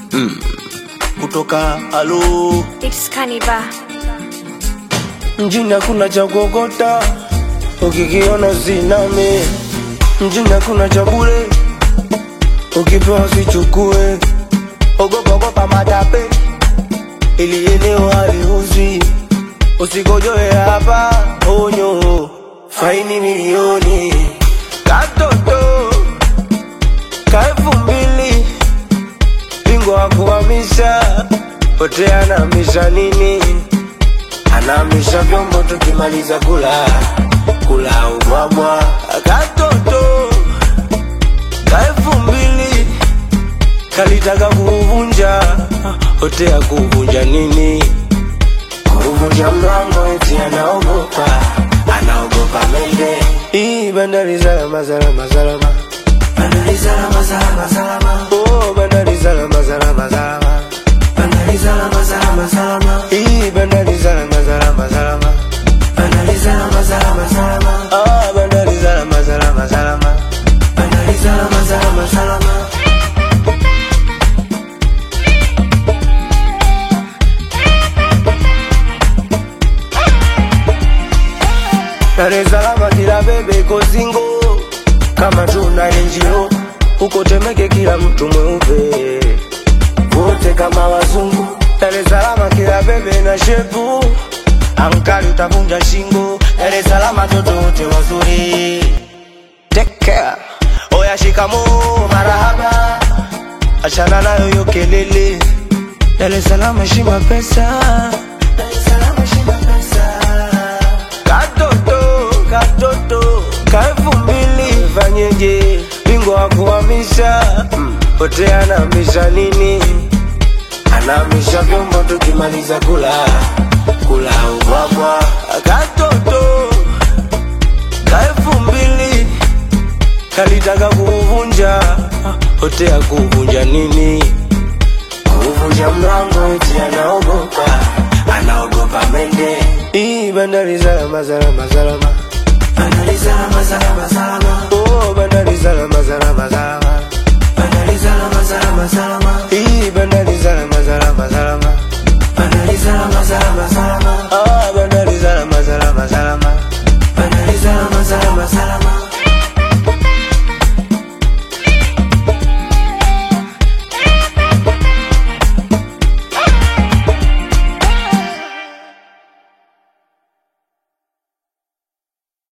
kutoka alo It's Kaniba. mjini hakuna cha kuokota, ukikiona usiname. Mjini hakuna cha bure, ukipewa usichukue. Ogopa ogopa matape, ili eneo haliuzwi. Usikojoe hapa, onyo, faini milioni. Katoto ka elfu mbili, bingwa wa kuhamisha, pote anahamisha nini? anamisha vyombo tukimaliza kula kula ubwabwa katoto ka elfu mbili kalitaka kuvunja hotea kuvunja nini kuvunja mlango eti anaogopa anaogopa mende hii bandari salama salama salama bandari salama salama salama oh bandari salama salama salama bandari salama salama salama hii bandari salama salama salama bandari salama salama salama ah bandari salama salama salama bandari salama salama salama Dar es Salaam kila bebe iko singo kama tuna NGO huko Temeke kila mtu mweupe wote kama wazungu. Dar es Salaam kila bebe na shepu ankali utavunja shingo. Dar es Salaam watoto wote wazuri. Take care. Oya shikamoo marahaba, achana nayo yo kelele. Dar es Salaam heshima pesa. Dar es Salaam heshima pesa. Katoto, katoto, ka elfu mbili fanyeje? Bingwa wa kuhamisha pote anahamisha nini? Anahamisha vyombo tukimaliza kula kula ubwabwa. Katoto ka elfu mbili kalitaka kuvunja hotea kuvunja nini? Kuvunja mlango eti anaogopa anaogopa mende. Hii bandari salama salama salama bandari salama